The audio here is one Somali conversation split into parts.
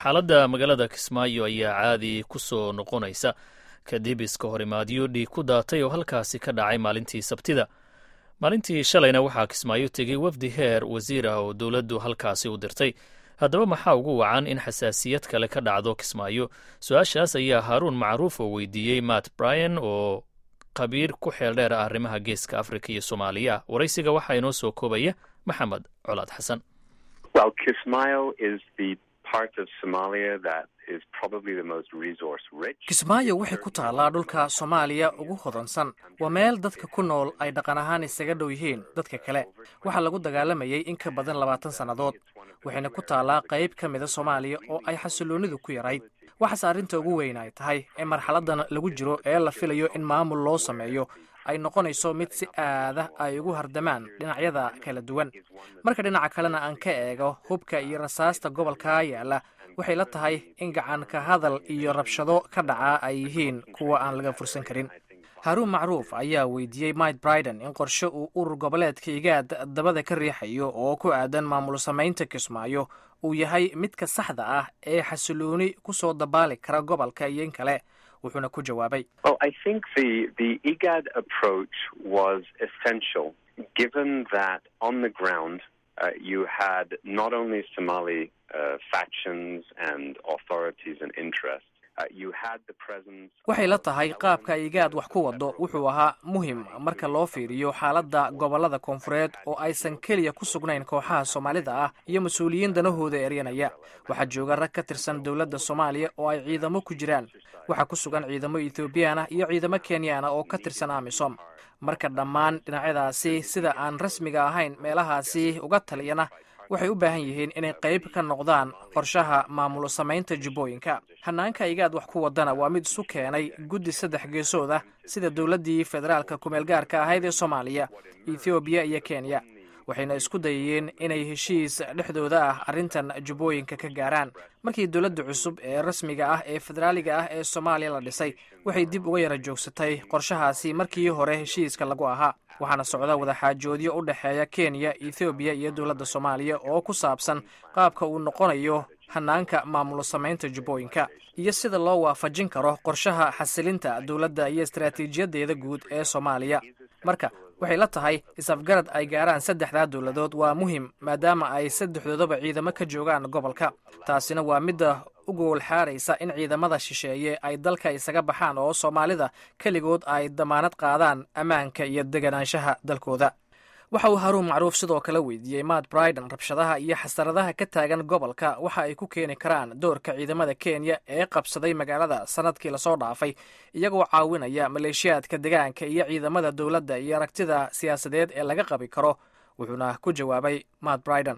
xaaladda magaalada kismaayo ayaa caadi ku soo noqonaysa kadib iska horimaadyo dhiig ku daatay oo halkaasi ka dhacay maalintii sabtida maalintii shalayna waxaa kismaayo tegey wafdi heer wasiir ah oo dowladdu halkaasi u dirtay haddaba maxaa ugu wacan in xasaasiyad kale ka dhacdo kismaayo su-aashaas ayaa haaruun macruuf oo weydiiyey matt bryan oo khabiir ku xeel dheer ah arrimaha geeska afrika iyo soomaaliya waraysiga waxaa inoo soo koobaya maxamed colaad xasan kismaayo waxay ku taallaa dhulka soomaaliya ugu hodansan waa meel dadka ku nool ay dhaqan ahaan isaga dhow yihiin dadka kale waxaa lagu dagaalamayay in ka badan labaatan sannadood waxayna ku taallaa qayb ka mida soomaaliya oo ay xasilloonidu ku yarayd waxaase arrinta ugu weyn ay tahay in marxaladan lagu jiro ee la filayo in maamul loo sameeyo ay noqonayso mid si aada ay ugu hardamaan dhinacyada kala duwan marka dhinaca kalena aan ka eego hubka iyo rasaasta gobolka yaalla waxay la tahay in gacan ka hadal iyo rabshado ka dhaca ay yihiin kuwa aan laga fursan karin haruun macruuf ayaa weydiiyey mike briden in qorshe uu urur goboleedka igaad dabada ka riixayo oo ku aadan maamul samaynta kismaayo uu yahay midka saxda ah ee xasilooni ku soo dabaali kara gobolka iyo in kale wuxuuna ku jawaabay waxay la tahay qaabka igaad wax ku wado wuxuu ahaa muhim marka loo fiiriyo xaaladda gobollada koonfureed oo aysan keliya ku sugnayn kooxaha soomaalida ah iyo mas-uuliyiin danahooda eryanaya waxaa jooga rag ka tirsan dowladda soomaaliya oo ay ciidamo ku jiraan waxaa ku sugan ciidamo ethoobiyan ah iyo ciidamo kenyan ah oo ka tirsan amisom marka dhammaan dhinacyadaasi sida aan rasmiga ahayn meelahaasi uga taliyana waxay u baahan yihiin inay qayb ka noqdaan qorshaha maamul samaynta jubbooyinka hanaanka igaad wax ku wadana waa mid isu keenay guddi saddex geesood ah sida dowladdii federaalka kumeelgaarka ahayd ee soomaaliya ethoobiya iyo kenya waxayna isku dayayeen inay heshiis dhexdooda ah arrintan jubbooyinka ka gaaraan markii dowladda cusub ee rasmiga ah ee federaaliga ah ee soomaaliya la dhisay waxay dib uga yara joogsatay qorshahaasi markii hore heshiiska lagu ahaa waxaana socda wadaxaajoodyo u dhexeeya kenya ethoobiya iyo dowladda soomaaliya oo ku saabsan qaabka uu noqonayo hanaanka maamul samaynta jubbooyinka iyo sida loo waafajin karo qorshaha xasilinta dowladda iyo istaraatiijiyadeeda guud ee soomaaliya marka waxay la tahay is-afgarad ay gaaraan saddexdaa dowladood waa muhim maadaama ay saddexdoodaba ciidamo ka joogaan gobolka taasina waa midda u goolxaaraysa in ciidamada shisheeye ay dalka isaga baxaan oo soomaalida keligood ay damaanad qaadaan ammaanka iyo deganaanshaha dalkooda waxa uu haruun macruuf sidoo kale weydiiyey matt briden rabshadaha iyo xasaradaha ka taagan gobolka waxa ay ku keeni karaan doorka ciidamada kenya ee qabsaday magaalada sanadkii lasoo dhaafay iyagoo caawinaya maleeshiyaadka degaanka iyo ciidamada dowladda iyo aragtida siyaasadeed ee laga qabi karo wuxuuna ku jawaabay matt briden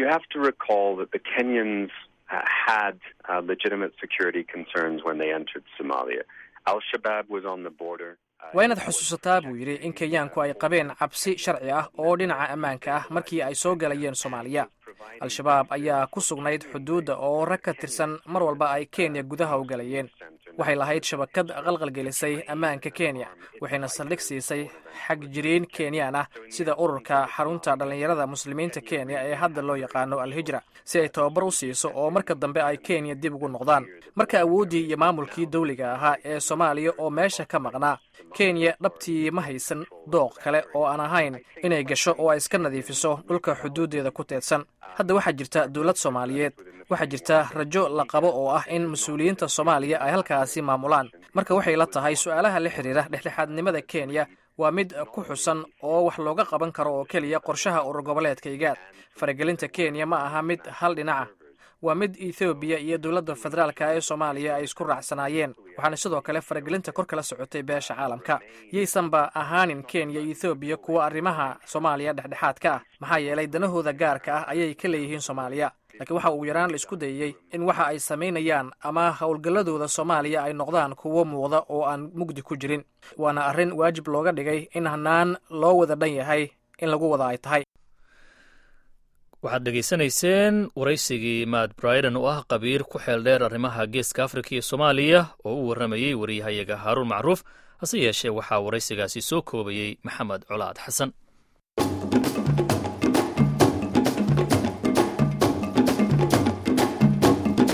waa inaad xusuusataa buu yidhi in kenyaanku ay qabeen cabsi sharci ah oo dhinaca ammaanka ah markii ay soo galayeen soomaaliya al-shabaab ayaa ku sugnayd xuduudda oo rag ka tirsan mar walba ay kenya gudaha u galayeen waxay lahayd shabakad qalqalgelisay ammaanka kenya waxayna saldhig siisay xagjiriin kenyaan ah sida ururka xarunta dhallinyarada muslimiinta kenya ee hadda loo yaqaano al-hijra si ay tababar u siiso oo marka dambe ay kenya dib ugu noqdaan marka awooddii iyo maamulkii dawliga ahaa ee soomaaliya oo meesha ka maqnaa kenya dhabtii ma haysan dooq kale oo aan ahayn inay gasho oo ay iska nadiifiso dhulka xuduuddeeda ku teedsan hadda waxaa jirta dowlad soomaaliyeed waxaa jirta rajo la qabo oo ah in mas-uuliyiinta soomaaliya ay halkaasi maamulaan marka waxay la tahay su-aalaha la xidhiira dhexdhexaadnimada kenya waa mid ku xusan oo wax looga qaban karo oo keliya qorshaha urur goboleedka igaad faragelinta kenya ma aha mid hal dhinaca waa mid ethoobiya iyo dowladda federaalka ee soomaaliya ay isku raacsanaayeen waxaana sidoo kale faragelinta kor kala socotay beesha caalamka yaysanba ahaanin kenya iyo ethoobiya kuwa arrimaha soomaaliya dhexdhexaadka ah maxaa yeelay danahooda gaarka ah ayay ka leeyihiin soomaaliya laakiin waxa uu yaraan la isku dayey in waxa ay samaynayaan ama howlgalladooda soomaaliya ay noqdaan kuwo muuqda oo aan mugdi ku jirin waana arrin waajib looga dhigay in hanaan loo wada dhan yahay in lagu wada ay tahay waxaad dhegaysanayseen waraysigii matt briden oo ah qabiir ku xeel dheer arrimaha geeska afrika iyo soomaaliya oo u warramayey wariyahayaga haaruun macruuf hase yeeshee waxaa waraysigaasi soo koobayey maxamed colaad xasan